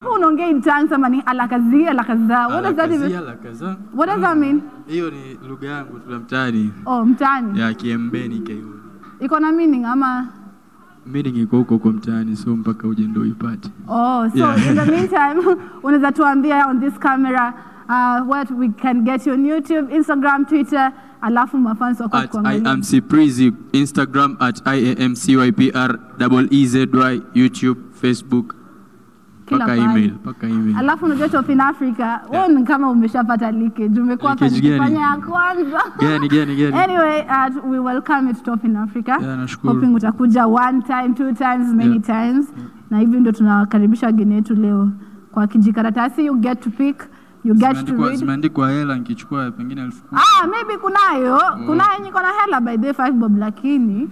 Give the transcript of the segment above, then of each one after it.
unaongea in tongues ama ni alakazi alakaza what does that Alakazia, even alakaza. what does that mean Hiyo ni lugha yangu tu ya mtaani oh mtani ya Kiembeni Kaiuni. iko na meaning ama Meaning iko huko huko mtaani, so mpaka uje ndio uipate. Oh, so Yeah. in the meantime, unaweza tuambia on this camera uh, what we can get you on YouTube, Instagram, Twitter, alafu mafans wako At I kuangalia. am Ciprizi, Instagram at IAMCYPR double EZY, YouTube, Facebook, Kila paka mahali. email, paka email. Alafu unajua Top in Africa, wewe ni kama umeshapata leakage, umekuwa hapa Leakage gani? nikifanya ya kwanza. Gani gani gani? Anyway, uh, we welcome you to Top in Africa. Yeah, nashukuru. Hoping utakuja one time, two times, many Yeah. times. Na hivi ndio tunawakaribisha wageni wetu leo kwa kijikaratasi you get to pick, you get to Zimeandikwa- read. Zimeandikwa hela nikichukua pengine elfu kumi. Ah, maybe kunayo kunayo niko na hela by the way, five bob lakini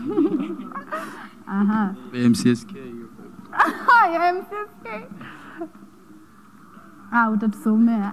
aha MCSK. ya MCSK ah utatusomea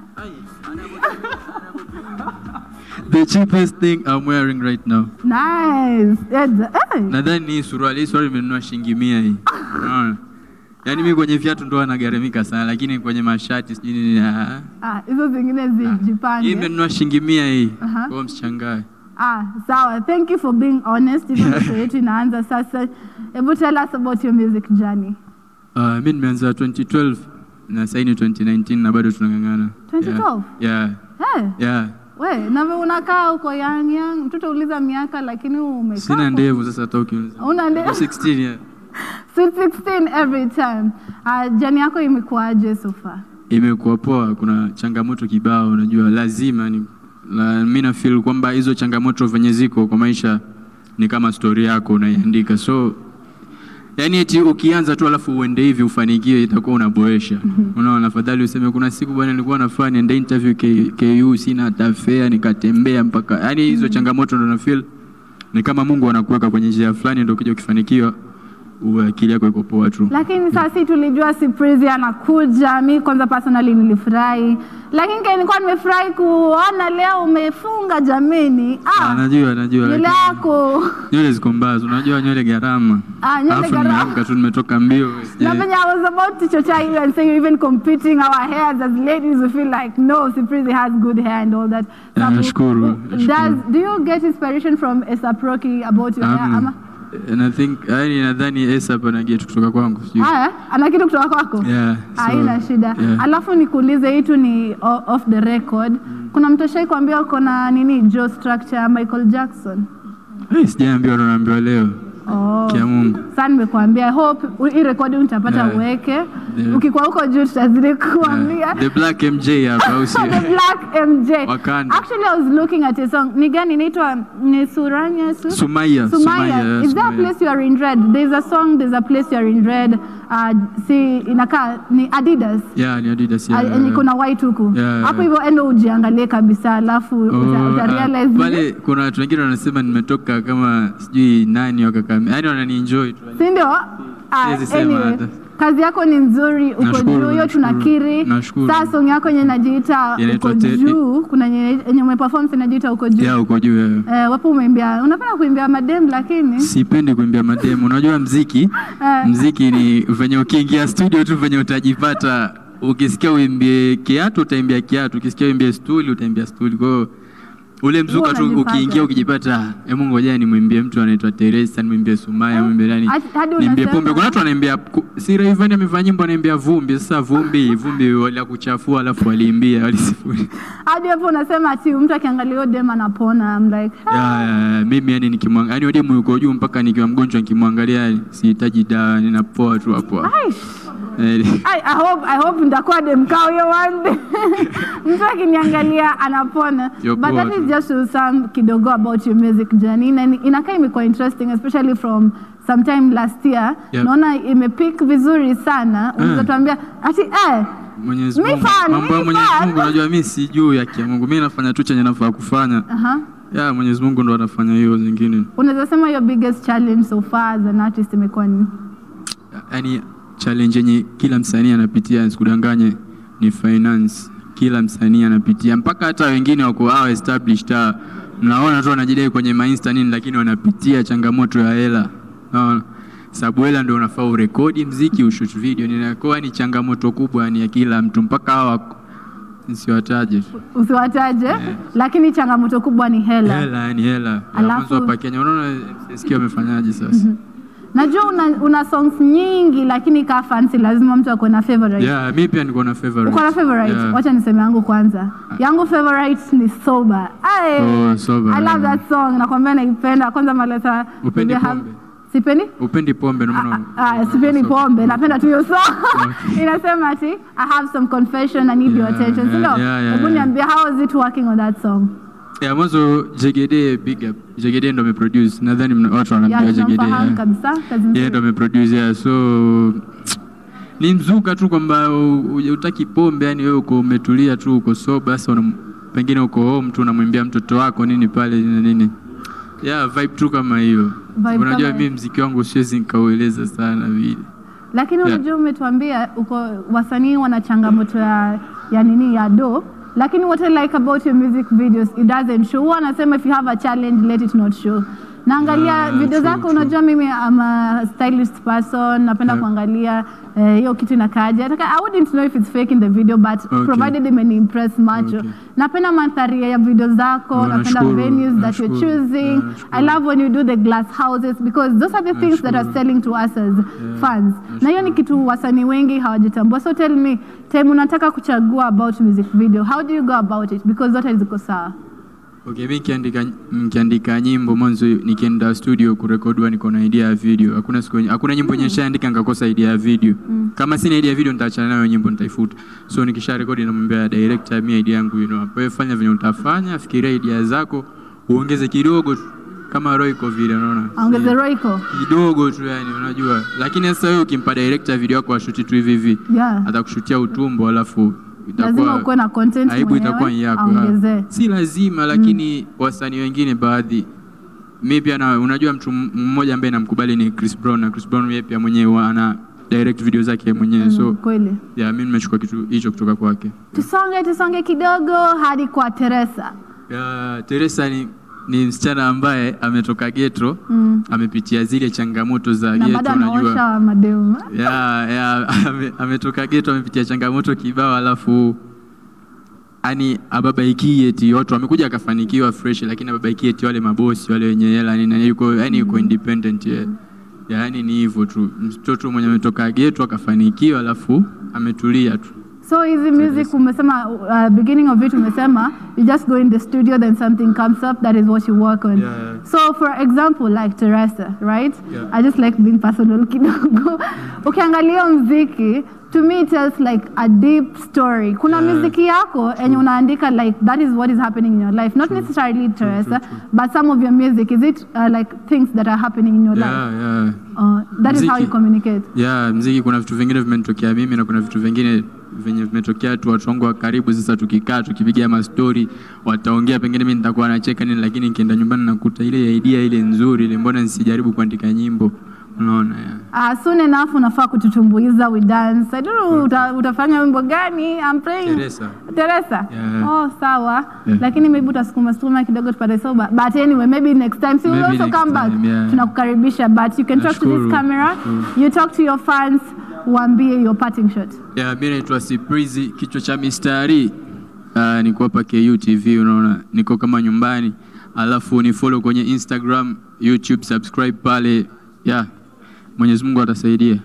The cheapest thing I'm wearing right now. nice Edza, eh. Nadhani ni hii suruali. Hii suruali imenunua shilingi mia hii. Unaona? Yaani mimi kwenye viatu ndo anagharamika sana lakini kwenye mashati sijui nini. ah. ah hizo zingine Hii zijipange imenunua shilingi mia hii. Aha. Kwa hiyo msichangae. ah sawa thank you for being honest hivyo show yetu inaanza sasa hebu tell us about your music journey Uh, mi nimeanza 2012 na sasa ni 2019 na bado tunang'ang'ana. 2012? Yeah. hey, Yeah. yeah. we nave unakaa uko young young tutauliza miaka lakini umekaa Sina kwa- ndevu sasa hata ukiuliza. Una ndevu? Niko 16 yeah. Sweet 16 every time. Uh, jani yako imekuwaje so far? Imekuwa poa, kuna changamoto kibao, unajua lazima ni la, mi na feel kwamba hizo changamoto venye ziko kwa maisha ni kama story yako unaiandika, so yani eti ukianza tu alafu uende hivi ufanikiwe, itakuwa unaboresha. Unaona, afadhali useme kuna siku bwana, nilikuwa nafanya nienda interview K, KU sina hata fare, nikatembea mpaka yani hizo changamoto ndo na feel ni kama Mungu anakuweka kwenye njia fulani, ndio ukija ukifanikiwa uwe akili yako iko poa tu. Lakini sasa si tulijua Siprizi anakuja. Mi kwanza personally nilifurahi, lakini kile nilikuwa nimefurahi kuona leo umefunga jameni. Ah, Ah, najua najua, nywele lakini- yako nywele ziko mbaya, unajua nywele gharama. Ah, nywele Alafu gharama. nimeamka tu nimetoka mbio. na sijai- venye I was about to chocha you and say you're even competing our hairs as ladies we feel like no Siprizi has good hair and all that. Yeah, Sabu- nashukuru, Does, nashukuru. do you get inspiration from Asap Rocky about your hair Amna. ama? And I think yani nadhani Esa hapa na get kutoka kwangu. sijui. Haya, ana kitu kutoka kwako? Yeah, so, Haina shida. yeah. Alafu nikuulize hii tu ni o- off the record. Kuna mtu ashai kuambia uko na nini jaw structure ya Michael Jackson? Eh, sijaambiwa ndo naambiwa leo. Oh. Kia Mungu. Sasa nimekuambia I hope u- hii rekodi utapata Yeah. uweke. Yeah. Ukikuwa huko juu tutazidi kuambia. Yeah. The Black MJ hapa au sio? The Black MJ. Wakanda. Actually I was looking at a song. Ni gani inaitwa ni Suranya Su? Sumaya, Sumaya. Sumaya, Is there a Sumaya. place you are in red? There's a song, there's a place you are in red. Uh, si inakaa ni Adidas. Yeah, ni Adidas Ah, yeah. yenye kuna white huku Yeah, hapo yeah. hivyo, endo ujiangalie kabisa, alafu uta, Oh, uta ah, realize pale kuna watu wengine wanasema nimetoka kama sijui nani wakakame. Yaani wananienjoy tu. si ndio? Ah, Siwezi sema anyway, hata. kazi yako ni nzuri, uko Nashukuru, juu, hiyo nashukuru, tunakiri. nashukuru. Saa song yako yenye inajiita Inaitwa uko Te- juu, kuna yenye yenye umeperform inajiita uko juu. Yeah, uko juu. yeah. Eh, wapo umeimbia, unapenda kuimbia madem lakini Sipendi kuimbia mademu. Unajua mziki, Eh. mziki ni venye ukiingia studio tu venye utajipata. Ukisikia uimbie kiatu utaimbia kiatu, ukisikia uimbie stuli utaimbia stuli. Kwa hiyo ule mzuka tu unajipata. ukiingia ukijipata, hebu ngoja nimwimbie mtu anaitwa Teresa, nimwimbie Sumaya, nimwimbie nani, Hadi- hadi nimbie unasema- pombe. Kuna watu wanaimbia ku- si Rayvanny amefanya nyimbo anaimbia vumbi. Sasa vumbi, vumbi wala kuchafua alafu waliimbia walisifuri. hadi hapo unasema ati mtu akiangalia hiyo dem anapona. I'm like, Ya, ya, ya, mimi yani nikimwangalia yani demu yuko juu mpaka nikiwa mgonjwa nikimwangalia sihitaji dawa ninapoa tu hapo. hapo. Aish. Eh, I, I hope, I hope nitakuwa demkao hiyo one day. Mtu akiniangalia anapona. You're But poor that is tu. just to some kidogo about your music journey. Na ni- inakaa imekuwa interesting especially from sometime last year. Yep. Naona imepick vizuri sana. Unaweza tuambia ati eh Mwenyezi Mi Mungu, fan, mambo ya mi Mwenyezi fan. Mungu unajua mimi sijui ya kia Mungu. Mimi nafanya tu chenye nafaa kufanya. aha. Ya Mwenyezi Mungu ndo anafanya hiyo zingine. Unaweza sema your biggest challenge so far as an artist imekuwa ni Yaani challenge yenye kila msanii anapitia nisikudanganye ni finance. Kila msanii anapitia mpaka hata wengine wako hao established ah, mnaona tu wanajidai kwenye mainsta nini lakini wanapitia changamoto ya hela. Unaona? sababu hela ndio unafaa urekodi mziki ushoot video ninakuwa ni changamoto kubwa ni ya kila mtu mpaka hawa nsiwataje tu. usiwataje lakini changamoto kubwa ni hela hela yani hela Ya Alafu- mwanzo hapa Kenya unaona sikia wamefanyaje sasa najua una, una songs nyingi lakini kaa fancy lazima mtu akuwe na favorite yeah mi pia niko na favorite uko na favorite Yeah. wacha niseme yangu kwanza yangu favorite ni sober Aye. Oh, Sober, i love yeah. that song nakwambia naipenda kwanza maleta Upendi maybe I have- pombe? sipendi upendi pombe ndio maana Ah, sipendi pombe napenda tu hiyo song inasema ati i have some confession i need your Yeah, attention yeah, sindio yeah, yeah, hebu yeah. niambia how is it working on that song ya mwanzo Jegede big up Jegede ndo ameproduce nadhani mna- watu yeah, wanamjua Jegede tunamfahamu yeah. kabisa kazi yeye ndo nzuri ameproduce yeah. so ni mzuka tu kwamba u- u- utaki pombe yani wewe uko umetulia tu uko soba sasa unam- pengine uko home tu unamwimbia mtoto wako nini pale na nini yeah vibe tu kama hiyo Vibe unajua kama mimi mziki wangu siwezi nikaueleza sana vile lakini Yeah. unajua umetuambia uko wasanii wana changamoto ya, ya nini ya do lakini what I like about your music videos it doesn't show huwa anasema if you have a challenge let it not show naangalia Yeah, video true, zako true. unajua mimi am a stylist person napenda Yeah. kuangalia eh, hiyo kitu inakaaje Nataka- I wouldn't know if it's fake in the video but Okay. provided imeniimpress macho Okay. napenda mandhari ya video zako Oh, napenda nashukuru, venues that you're nashukuru. choosing Yeah, I love when you do the glass houses because those are the things that are Nashukuru. selling to us as fans na hiyo ni kitu wasanii wengi hawajitambua so tell me time unataka kuchagua about music video how do you go about it because zote ziko sawa Okay, mi nikiandika nikiandika nyimbo mwanzo nikienda studio kurekodiwa niko na idea ya video. Hakuna siku hakuna nyimbo yenye nishaandika nikakosa idea ya video. Kama sina idea ya video nitaachana nayo nyimbo nitaifuta. So nikisha rekodi namwambia director mimi idea yangu you know. Wewe fanya venye utafanya, fikiria idea zako, uongeze kidogo tu kama Roy iko vile unaona. aongeze roiko Kidogo tu yani unajua. Lakini sasa wewe ukimpa director video yako ashuti tu hivi hivi. yeah Atakushutia utumbo alafu lazima itakuwa ukuwe na content aibu itakuwa ni yako. aongezee ha. Si lazima lakini wasanii wengine baadhi mi pia na, unajua mtu m- mmoja ambaye namkubali ni Chris Brown na Chris Brown yeye pia mwenyewe ana direct video zake mwenyewe so kweli yeah, mi nimechukua kitu hicho kutoka kwake. tusonge tusonge kidogo hadi kwa Teresa Yeah, Teresa ni, ni msichana ambaye ametoka ghetto mm. amepitia zile changamoto za na ghetto bado unajua. anaosha mademu yeah, yeah, ame- ametoka geto amepitia changamoto kibao alafu yani ababaikie eti watu wamekuja akafanikiwa fresh lakini ababaikie eti wale mabosi wale wenye hela nini yani yuko yani yuko independent yeah. yani ni hivyo tu mtoto mwenye ametoka geto akafanikiwa alafu ametulia tu so hizi music umesema uh, beginning of it umesema you just go in the studio then something comes up that is what you work on Yeah, yeah. so for example like Teresa right Yeah. I just like being personal kidogo ukiangalia mziki to me it tells like a deep story kuna Yeah. muziki yako enye unaandika like that is what is happening in your life not necessarily Teresa true, but some of your music is it uh, like things that are happening in your life yeah, yeah. uh, that is how Mziki- you communicate yeah, mziki kuna vitu vingine vimenitokea mimi na kuna vitu vingine venye vimetokea tu watu wangu wa karibu. Sasa tukikaa tukipiga mastori, wataongea, pengine mimi nitakuwa nacheka nini, lakini nikienda nyumbani nakuta ile idea ile nzuri ile, mbona nisijaribu kuandika nyimbo? Unaona yeah. Uh, soon enough unafaa kututumbuiza we dance. I don't know uta, utafanya wimbo gani? I'm praying. Teresa. Teresa. Yeah. Oh, sawa. Yeah. Lakini maybe utasukuma sukuma kidogo tupate soba. But anyway, maybe next time. So you Maybe also next come back. time, yeah. Tunakukaribisha but you can talk to this Nashukuru, camera. nashukuru. You talk to your fans. Waambie your parting shot. Yeah, mimi naitwa Siprizi kichwa cha mistari. Uh, niko hapa KU TV unaona, niko kama nyumbani. Alafu ni follow kwenye Instagram, YouTube, subscribe pale. Yeah. Mwenyezi Mungu atasaidia.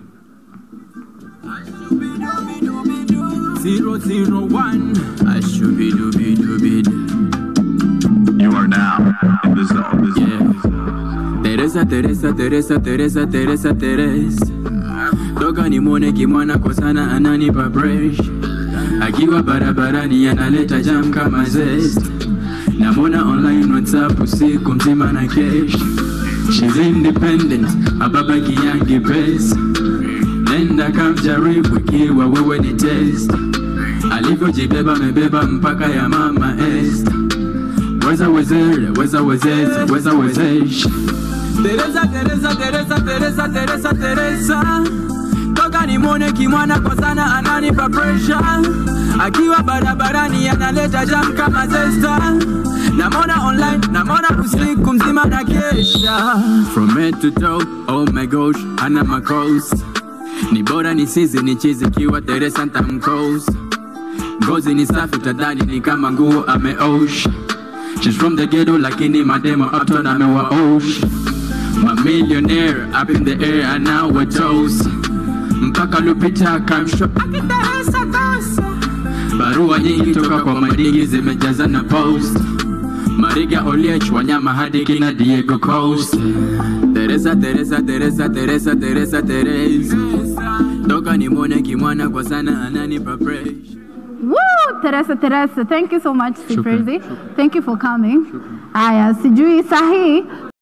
Zero zero one. Ashubidubidubid. You are now in the zone. The zone. Teresa, Teresa, Teresa, Teresa, Teresa, Teresa. Toka nimwone kimwana kosana ananipa bresh. Akiwa barabarani analeta jam kama zest. Namwona online WhatsApp usiku mzima na kesh. She's independent, ababaki yangi best. Nenda kamjaribu ikiwa wewe ni test. Alivyojibeba amebeba mpaka ya mama Esther. Weza wezere, weza wezeze, weza wezesh. Teresa, Teresa, Teresa, Teresa, Teresa, Teresa. Toka toka nimwone kimwana kwa sana ananipa pressure akiwa barabarani analeta jam kama zesta namona online namona usiku mzima na kesha from head to toe oh my gosh ana macos ni bora ni sizi ni chizi kiwa teresa ntamcos ngozi ni safi utadhani ni kama nguo ameosha She's from the ghetto lakini mademo uptown amewaosha My millionaire up in the air and now we're toast mpaka Lupita kamsho akiteresa kosa barua nyingi toka kwa madigi zimejaza na post Mariga Oliech wanyama hadi kina Diego Coast Teresa Teresa Teresa Teresa Teresa Teresa toka nimwone kimwana kwa sana ananipa pressure Woo! Teresa, Teresa, thank you so much, Shukran, Siprezi. Thank you for coming. Aya, sijui sahi